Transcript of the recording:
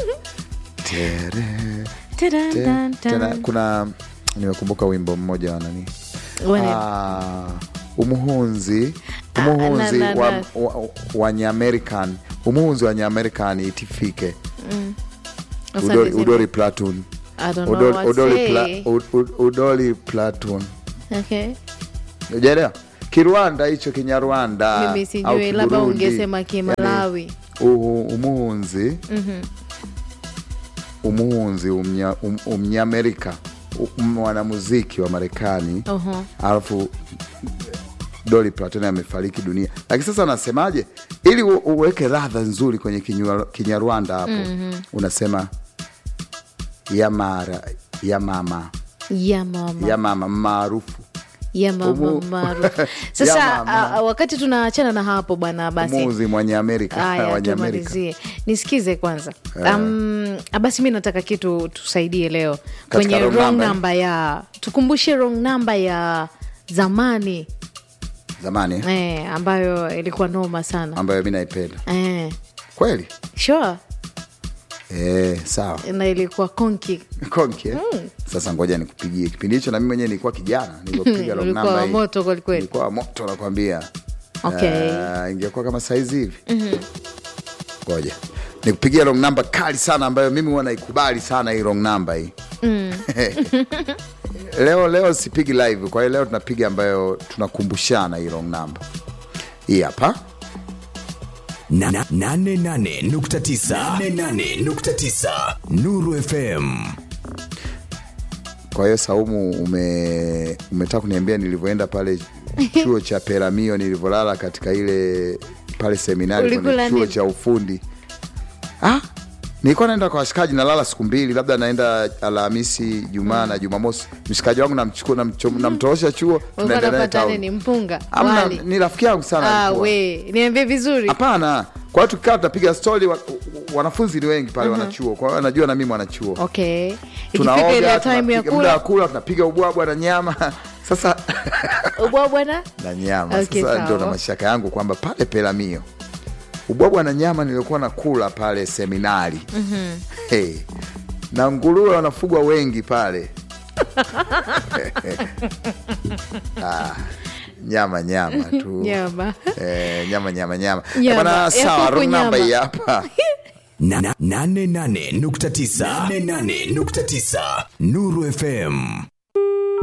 Tere, Tadan, te- dan, tena dan. kuna nimekumbuka wimbo mmoja wa nani Wane- Ah, umuhunzi Ah, umuhunzi na- na- wa, na. wa, wa nyaamerican umuhunzi wa nyaamerican itifike Asante udori, sana. udori platoon I don't know udori, what udori, say. pla, ud, ud, udori platoon Okay. ujaelewa kirwanda hicho kinyarwanda Mimi au sijui, labda Kiburundi. ungesema Kimalawi. Yani, uhu- umuhunzi umuhunzi umnya, um, umnyamerika um, mwanamuziki wa marekani Oho. alafu Dolly Parton amefariki dunia, lakini sasa anasemaje ili u- uweke radha nzuri kwenye Kinywa- Kinyarwanda hapo unasema yamara ya mama ya mama ya mama maarufu ya mama Umu- maarufu Ya sasa mama. a, wakati tunaachana na hapo bwana basi muzi mwenye Amerika Aya, wenye Amerika tumalizie nisikize kwanza um, basi mi nataka kitu tusaidie leo kwenye wrong wrong number. number ya tukumbushe wrong number ya zamani zamani eh, ambayo ilikuwa noma sana ambayo mi naipenda eh, kweli sure eh, sawa na ilikuwa konki konki eh? Sasa ngoja nikupigie kipindi hicho, na mimi mwenyewe nilikuwa kijana nilipopiga wrong Ulikuwa number hii. moto kwelikweli. Nilikuwa moto nakwambia. Okay. Ah, ingekuwa kama saizi hivi ngoja nikupigia wrong number kali sana ambayo mimi huwa naikubali sana hii wrong number hii leo leo sipigi live, kwa hiyo leo tunapiga ambayo tunakumbushana hii wrong number hii hapa Na- na- nane nane nukta tisa. Nane nane nukta tisa. Nuru FM Kwa hiyo Saumu, ume umetaka kuniambia nilivyoenda pale chuo cha Peramio, nilivyolala katika ile pale seminari Ulikula kwenye chuo nini? cha ufundi. Ah, nilikuwa naenda kwa washikaji, nalala siku mbili, labda naenda Alhamisi, Jumaa na Jumamosi. Mshikaji wangu namchukua, namcho- namtorosha chuo, ulikuwa tunaendelea napata town. nini mpunga Amna, wali ni rafiki yangu sana ah, alikuwa. we niambie vizuri Hapana, kwa hiyo tukikaa tunapiga stori, wa, wanafunzi ni wengi pale wanachuo, kwa hiyo anajua na mimi mwanachuo okay ikifika tunaoga ile time ya tunapiga- muda wa kula kula tunapiga ubwabwa na nyama sasa ubwa bwana na nyama Okay, sasa ndio na sawa. mashaka yangu kwamba pale pelamio ubwabwa na nyama nilikuwa nakula pale seminari hey. na nguruwe wanafugwa wengi pale ah, nyama nyama tu nyama Eh, nyama nyama nyama Nyama, bana ya sawa kuku wrong number nyama. hii hapa Na- na- nane nane nukta tisa. Nane nane nukta tisa. Nuru FM